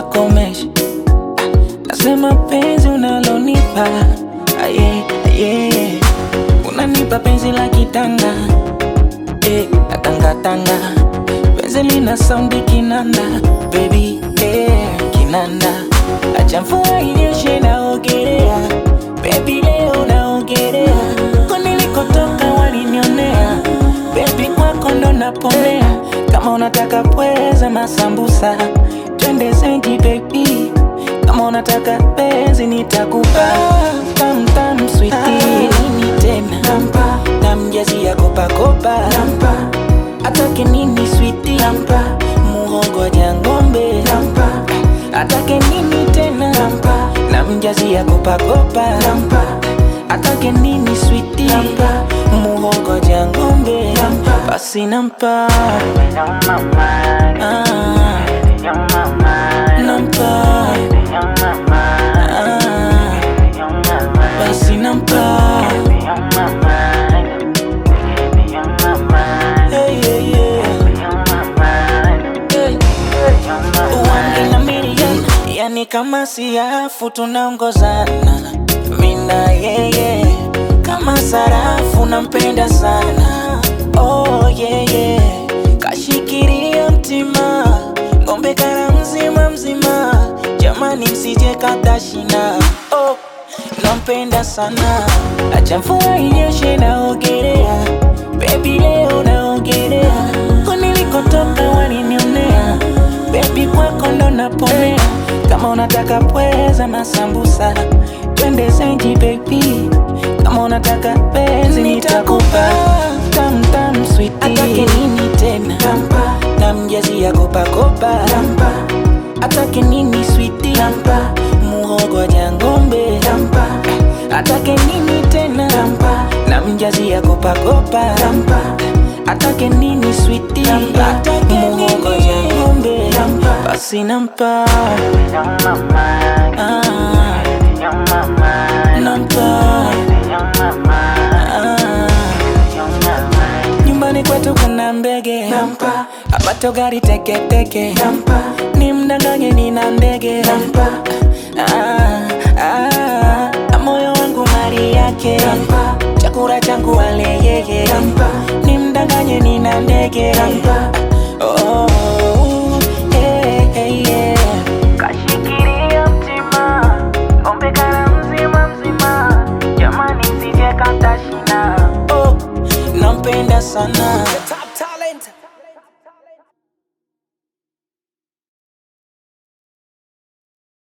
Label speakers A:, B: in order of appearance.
A: wakomesha. Nasema penzi unalonipa aye, aye. Unanipa penzi la kitanga eh, natangatanga penzi lina saundi kinanda baby eh, kinanda acha mvua inyeshe naogelea baby leo naogelea ko nilikotoka walinionea baby kwako ndo naponea kama unataka pweza masambusa twende zenji baby kama unataka penzi nitakupa tam tam sweetie nini tena nampa namjazi ya kopa kopa nampa atake nini sweetie nampa muhogo ja ng'ombe nampa atake nini tena nampa namjazi ya kopa kopa nampa atake nini sweetie nampa muhogo ja ng'ombe nampa basi nampa ah, nampa ah, basi nampa hey, yeah, yeah. Hey. One in a million, yani kama siafu tunaongozana mina yeye kama sarafu nampenda sana oh, yeah, yeah. kashikiria mtima ngombe kara mzima mzima jamani msije katashina oh, nampenda sana acha mvua inyeshe naogelea bebi leo naogelea ko nilikotoka walinionea bebi kwako ndo naponea kama unataka pweza masambusa twende zenji bebi kama unataka penzi nitakupa tam tam sweetie atake nini tena nampa namjazi ya kopa kopa nampa atake nini sweetie nampa muhogo ja ng'ombe nampa atake nini tena nampa namjazi ya kopa kopa nampa atake nini sweetie atake muhogo ja ng'ombe nampa basi nampa ah, nampa ah, nyumbani kwetu kuna mbege nampa apato gari teketeke nampa ni mdanganye nina ndege nampa ah, ah, moyo wangu mali yake nampa chakula changu wale yeye nampa ni mdanganye nina ndege nampa oh, hey, hey, yeah. kashikilia mtima ngombe kara mzima mzima jamani msije katashina oh, nampenda sana